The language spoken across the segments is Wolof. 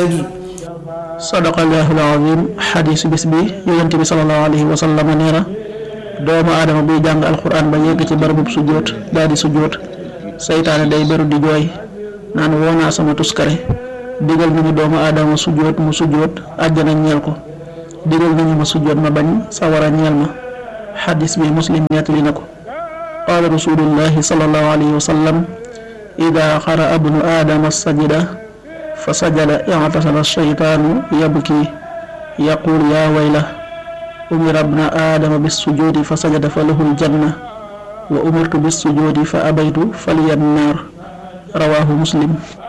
léegi sadaqallaahu al-aziim xadiisu bis bi yonent bi salallaahu alayhi wa sallam nee na doomu aadama buy jàng alxuraan ba yegg ci barabub sujjóot daal di sujjóot saytaane day beru di jooy naan woo naa sama tuskare digal nañu doomu aadama sujjóot mu sujjóot àjjana ñeel ko digal nañu ma sujjóot ma bañ sawara ñeel ma xadis bi muslim nettali na ko qaala rasulullahi sallallahu alayhi wa sallam ida xara abnu aadama sajida fa sajada i'tasala shaytaanu yabki yaqul yaa wayla umira abna aadama bissujuudi fa sajada fa lahu aljanna wa umirtu bissujuudi fa abaytu faliya nnaar rawaahu muslim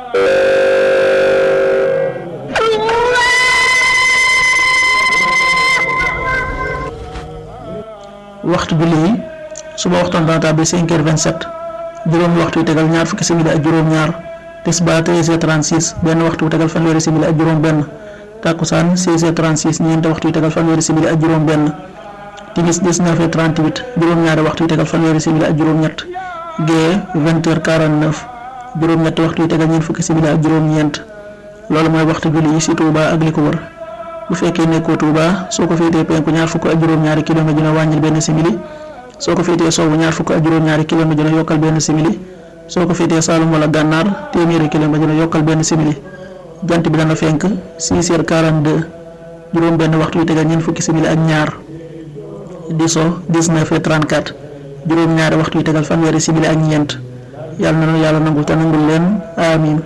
waxtu julli yi suba waxtaan dana tàbbi 5 heures 27 juróomi waxtu yu tegal ñaar fukki simili ak juróom-ñaar tisbaar 13 heures 36 benn waxtu yu tegal fanweeri simili ak juróom-benn takkusaan 16 heures 36 ñeenti waxtu yu tegal fanweeri simili ak juróom-benn timis 19 heures 38 juróom-ñaari waxtu yu tegal fanweeri simili ak juróom-ñett gee 20 heures 49 juróom-ñetti waxtu yu tegal ñeent fukki simili ak juróom-ñeent loolu mooy waxtu julli yi ci Touba ak li ko wër. bu fekkee nekkoo Touba soo ko féetee penku ñaar fukk ak juróom-ñaari kilomètre dina wàññil benn simili soo ko féetee sowwu ñaar fukk ak juróom-ñaari kilomètre dina yokkal benn simili soo ko féetee Saalum wala Gànnaar téeméeri kilomètre dina yokkal benn simili jant bi dana fenk 6 heures 42 juróom benn waxtu yu tegal ñeent fukki simili ak ñaar di so 19 heures 34 juróom-ñaari waxtu yu tegal fanweeri simili ak ñeent yàlla na yàlla nangul te nangul leen amiin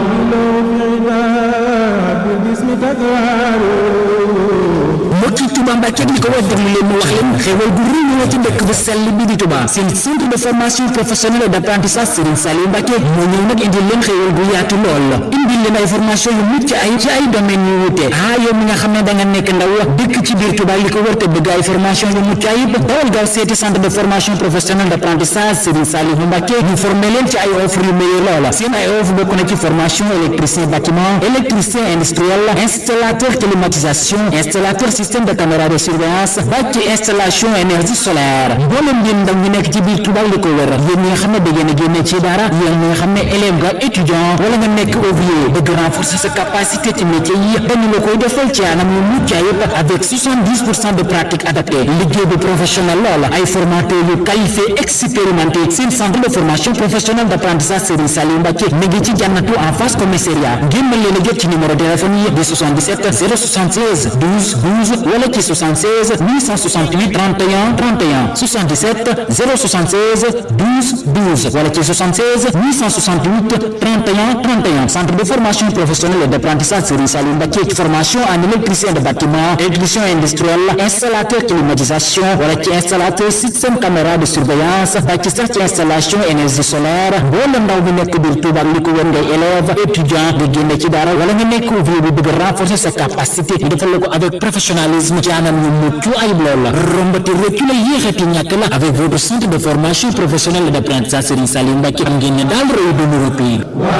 mbokki Touba Mbacke li ko war déglu leen mu wax leen xéwal gu rëy ñëw ci dëkk bu sell bi di Touba seen centre de formation professionnelle d'apprentissage Serigne Saliou Mbacke moo ñëw nag indil leen xéwal gu yaatu lool indil leen ay formation yu mucc ay ci ay domaines yu wuute ah yow mi nga xam ne da nga nekk ndaw dëkk ci biir Touba li ko wër te bëgg ay formation yu mucc ayib dawal gaaw seeti centre de formation professionnelle d'apprentissage Serigne Saliou Mbacke ñu formé leen ci ay offre yu meilleur loola seen ay offre bokk na ci formation électricien bâtiment électricien industriel installateur climatisation installateur système de caméra de surveillance ba ci installation énergie solaire mboolem ngeen ndaw ñu nekk ci biir Touba li ko wër yéen ñi nga xam ne da ngeen a génne ci dara yéen ñi nga xam ne élève nga étudiant wala nga nekk ouvrier bëgg renforcer sa capacité ci métier yi dañu la koy defal ci anam yu mucc ayib avec 70 pour cent de pratique adaptée liggéey bu professionnel lool ay formateurs yu qualifié expérimenté seen centre de formation professionnelle d'apprentissage Serigne Saliou Mbacke mi ngi ci jànnatu en face commissariat ngeen mën leen a jot ci numéro téléphone yi di 77 076 12 12 wala ci 76 868 31 31 77 076 12 12 wala ci 76 868 31 31 centre de formation professionnelle et d'apprentissage Serigne Saliou Mbacke formation en électricien de bâtiment électricien industriel installateur climatisation wala ci installateur système caméra de surveillance ba ci sax ci installation énergie solaire wala ndaw bi nekk biir Touba li ko wër ngay élève étudiant nga génne ci dara wala nga nekk ouvrier bi bëgg renforcer sa capacité ñu defal la ko avec professionnalisme ci anam yu mucc ayib lool la rombati rëccu la yéexati ñàkk la avec votre centre de formation professionnelle d'apprentissage Serigne Saliou Mbacke am ngeen ne daal réew de l'Europe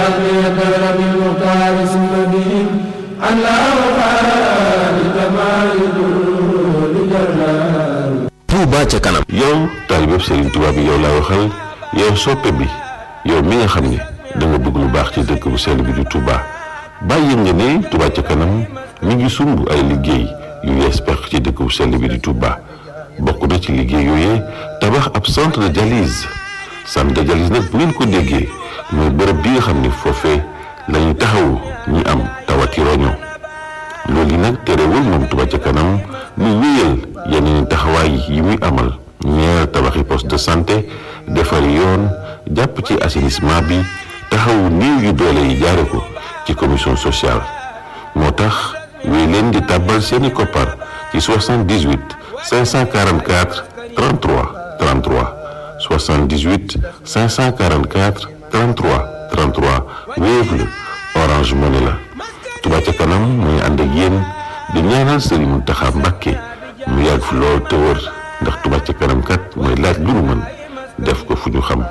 Touba ca kanam yow taalibe Serigne Touba bi yow laa waxal yow soppe bi yow mi nga xam ne da nga bëgg lu baax ci dëkk bu sell bi di Touba bàyyi nga ne Touba ca kanam mi ngi sumb ay liggéey yu yees peq ci dëkk bu sell bi di Touba bokk na ci liggéey yooyee tabax ab centre de dialyse centre de dialyse nag bu ngeen ko déggee mooy bërëb bi nga xam ne foofee la ñu taxawu ñi am tawati roño loolu yi nag terewul moom Touba ca kanam mu wéyal yeneen taxawaay yi muy amal ñeer tabaxi poste de santé defar yoon jàpp ci assainissement bi taxawu néew yu doole yi jaare ko ci commission sociale moo tax wéy leen di tàbbal seeni koppar ci 78 544 33 33 78 544 33 33 Wave la Orange Money la Touba ca kanam mooy ànd ak yéen di ñaanal Serigne Mountakha Mbacké mu yàgg fi lool te wër ndax Touba ca kanam kat mooy laaj lu nu mën def ko fu ñu xam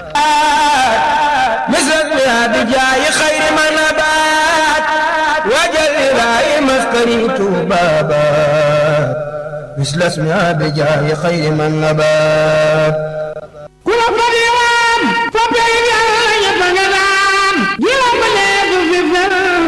مثل بجاي خير ما نبات وجل لا مسكري بابا مثل اسمها بجاي خير من نبات كل قديم فبين يبنغان يوم ليك في فرس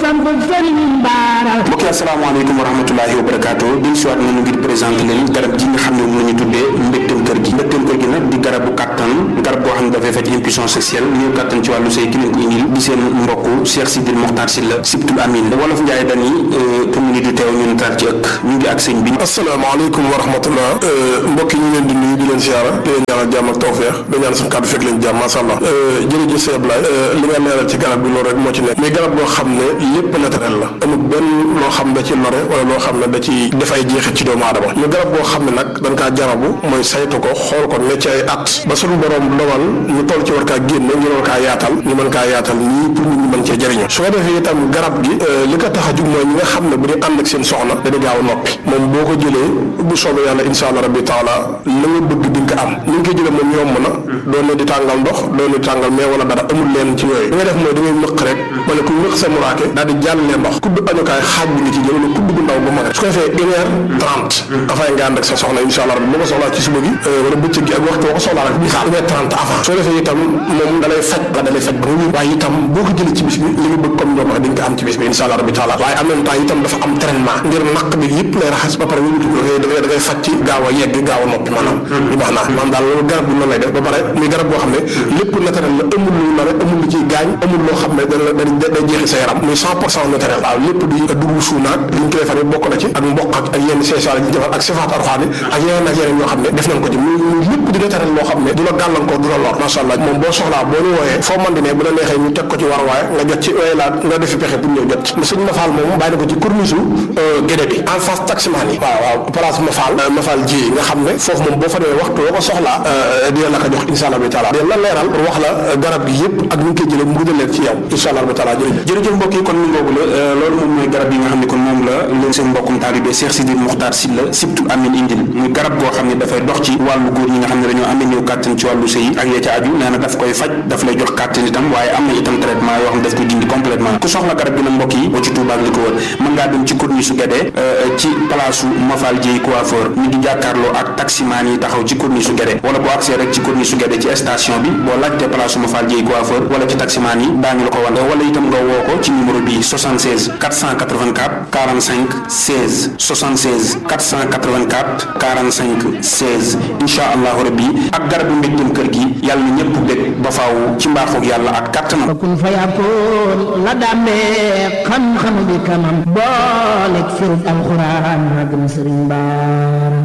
mbokk yi asalaamaaleykum wa rahmatulahi wa barakaatu din siwaat nañu ngir présenté leen garab gi nga xam ne moom la ñu tuddee mbégteem kër gi mbégteem kër gi nag di garabu kàttan garab boo xam ne dafay faj impuissance sexuelle néew kàttan ci wàllu sëy ki leen ko indil di seen mbokk Cheikh Sidil Mokhtar Sylla Sibtul Amin wolof Njaay dani pour mu ni du teew ñu nataal ci ëkk ñu ngi ak sëñ bi asalaamaaleykum wa rahmatullah mbokk yi ñu leen di nuyu di leen siyaara di leen ñaanal jàmm ak tawfeex da ñaan suñu kàddu fekk leen jàmm masha Allah jërëjëf sëñ Ablaye li nga leeral ci garab bi loolu rek moo ci nekk mais garab boo xam ne lépp naturel la amul benn loo xam da ci lore wala loo xam ne da ci def ay jeexit ci doomu aadama ñu garab boo xam ne nag dañ kaa jarabu mooy saytu ko xool ko ne ci ay at ba suñu borom dogal ñu toll ci war kaa génne ñu war kaa yaatal ñu mën kaa yaatal nii pour nit ñi mën cee jëriñu su ko defee itam garab gi li ko tax a jug mooy ñi nga xam ne bu ñu ànd ak seen soxna dañu gaaw a noppi moom boo ko jëlee bu soobee yàlla insha allah rabbi taala la nga bëgg di nga ko am ni nga koy jëlee moom yomb na doon ne di tàngal ndox doon ne di tàngal mais wala dara amul leen ci yooyu li nga def mooy da ngay nëq rek wala ku nëq sa muraake daal di jàllale ndox kudd añukaay xaaj bi nga ci jël wala kudd bu ndaw bu mag su ko defee une heure trente dafay nga ànd ak sa soxna insha allah rabbi boo ko soxlaa ci suba gi wala bëccëg gi ak waxtu boo ko soxlaa rek misaal une heure trente avant soo defee itam moom da lay faj ba da lay faj ba nga waaye itam boo ko jëlee ci bis bi li nga bëgg comme ñoom wax di nga ko am ci bis bi insha allah rabbi taala waaye en même temps itam dafa am traitement ngir naq bi yëpp lay raxas ba pare wëlbati ko da ngay da ngay faj ci gaaw a yegg gaaw a noppi maanaam li baax naa maanaam daal loolu garab bi noonu lay def ba pare muy garab boo xam ne lépp naturel la amul lu la amul lu ciy gaañ amul loo xam ne da da day jeexi sa yaram muy cent pour cent naturel waaw lépp di dugub suunaak li ñu koy defar bokk na ci ak mboq ak ak yenn seesaar yi ñu defar ak sifaat arxaani ak yeneen ak yeneen yoo xam ne def nañ ko ci muy muy lépp di naturel loo xam ne du la gàllankoor du la lor macha allah moom boo soxlaa boo ñu wooyee foo man di ne bu la neexee ñu teg ko ci war waaye nga jot ci waaye laa nga defi pexe pour ñëw jot sëñ Mafal moom bàyyi na ko ci corniche gédé bi en face taximaan yi waaw waaw place Mafal Mafal ji nga xam ne foofu moom boo fa demee waxtu boo ko soxlaa dina la ko jox insha allah bi taala dina la leeral pour wax la garab gi yëpp ak ñu ngi koy jëlee mu gën a leer ci yow insha allah bi taala jërëjëf jërëjëf mbokk yi kon mi ngoogu la loolu moom mooy garab yi nga xam ne kon moom la leen seen mbokkum taalibe Cheikh Sidil Mokhtar Sylla Sibtul Amin indil muy garab goo xam ne dafay dox ci wàllu góor ñi nga xam ne dañoo amee néew kàttan ci wàllu sëy ak ya ca aju nee na daf koy faj daf lay jox kàttan itam waaye am na itam traitement yoo xam ne daf koy dindi complètement ku soxla garab gi nag mbokk yi boo ci Touba ak li ko wër mën ngaa dem ci corniche su Guédé ci place Mafal Dieye coiffeur ñu ngi jàkkaarloo ak taximaan yi taxaw ci corniche su Guédé wala boo accès rek ci corniche su Guédé ci station bi boo laajtee place Mafal Dieye coiffeur wala ci taximaan yi daañu la ko wan wala itam nga woo ko ci numéro bi 76 484 45 16 76 484 45 16 incha allahu rabbi ak garabu mbégteem kër gi yàlla na ñëpp bég ba faaw ci mbaaxoog yàlla ak kàttanam kun fa yakun la dàmbee xam-xam bi kamam booleeg firub alxuraan magam sëriñ baara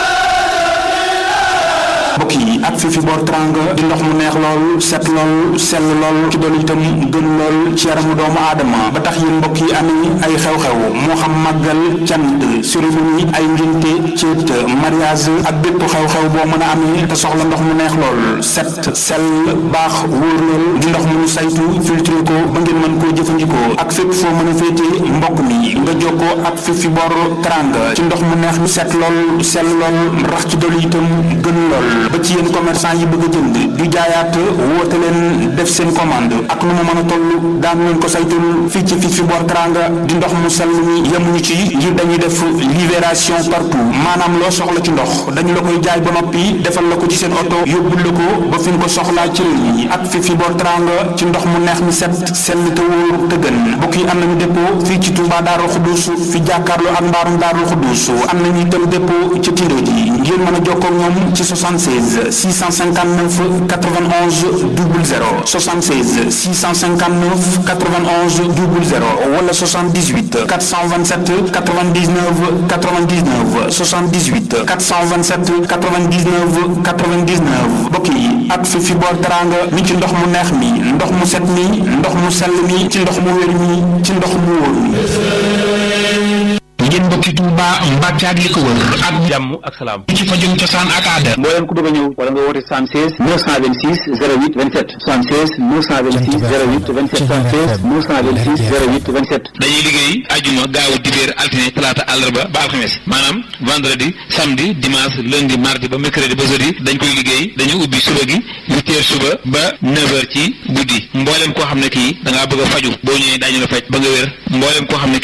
mbokk yi ak fifi boor tranga di ndox mu neex lool set lool sell lool ci doon itam gën lool ci yaramu doomu aadama ba tax yéen mbokk yi amee ay xew-xew moo xam màggal cant cérémonie ay ngénte ceet mariage ak bépp xew-xew boo mën a amee te soxla ndox mu neex lool set sell baax wóor lool di ndox mu ñu saytu filtré ko ba ngeen mën koo jëfandikoo ak fépp foo mën a féete mbokk mi nga jokkoo ak fifi boor tranga ci ndox mu neex mi set lool sell lool rax ci dolu itam gën lool ba ci yéen commerçant yi bëgg a jënd di jaayaat woote leen def seen commande ak nu mu mën a toll daan leen ko saytul fii ci fii fi boor teranga di ndox mu sell mi yemuñu ci ngir dañuy def libération partout maanaam loo soxla ci ndox dañu la koy jaay ba noppi defal la ko ci seen oto yóbbul la ko ba fi nga ko soxlaa ci réew mi ak fii fi boor teranga ci ndox mu neex mi set sell te wóor te gën mbokk yi am nañu dépôt fii ci Touba Daaru Xuddus fi jàkkaarloo ak mbaarum Daaru Xuddus am nañu itam dépôt ci Tindo ji ngeen mën a jokkoo ak ñoom ci 76 659 91 00 76 659 91 00 wala 78 427 99 99 78 427 99 99 mbokk yi ak fi fi boor teranga mi ci ndox mu neex mi ndox mu set mi ndox mu sell mi ci ndox mu wér mi ci ndox mu wóor mi ngeen mbokki Touba Mbacke ak li ko wër ak jàmm ak salaam ci fajum cosaan ak aada mbooleem ku bëgg a ñëw wala nga woote 76 926 08 27 76 926 08 27 76 926 08 27 dañuy liggéey ajuma gaawu dibéer altine talaata àllarba ba alxames maanaam vendredi samedi dimanche lundi mardi ba mercredi ba jeudi dañ koy liggéey dañu ubbi suba gi huit heures suba ba neuf heures ci guddi mbooleem koo xam ne kii da ngaa bëgg a faju boo ñëwee daañu la faj ba nga wér mbooleem koo xam ne kii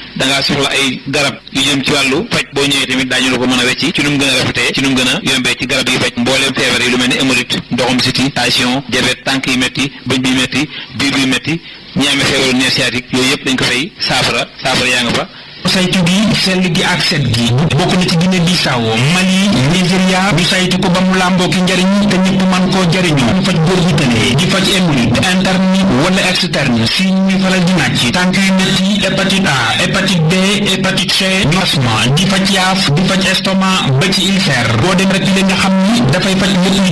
da ngaa soxla ay garab yu jëm ci wàllu faj boo ñëwee tamit daañu la ko mën a wecci ci nu mu gën a rafetee ci nu mu gën a yombee ci garab yi faj mbooleem feebar yi lu mel ni hémorroïde ndoxum siti tension diabète tànk yi métti bëñ bi métti biir bi métti ñi amee feebaru nerf sciatique yooyu yëpp dañ ko fay saafara saafara yaa nga fa saytu gi sell gi ak set gi bokk na ci Guinée Bissau Mali Nigeria ñu saytu ko ba mu làmboo ki njariñ te ñëpp man koo jariñoo ñu faj góor gi tëlee di faj hémorroïde interne wala externe si ñuy faral di nàcc tànk yu metti hépatite A hépatite B hépatite C asma di faj yaaf di faj estomac ba ci ulcère boo dem rek li nga xam ni dafay faj lépp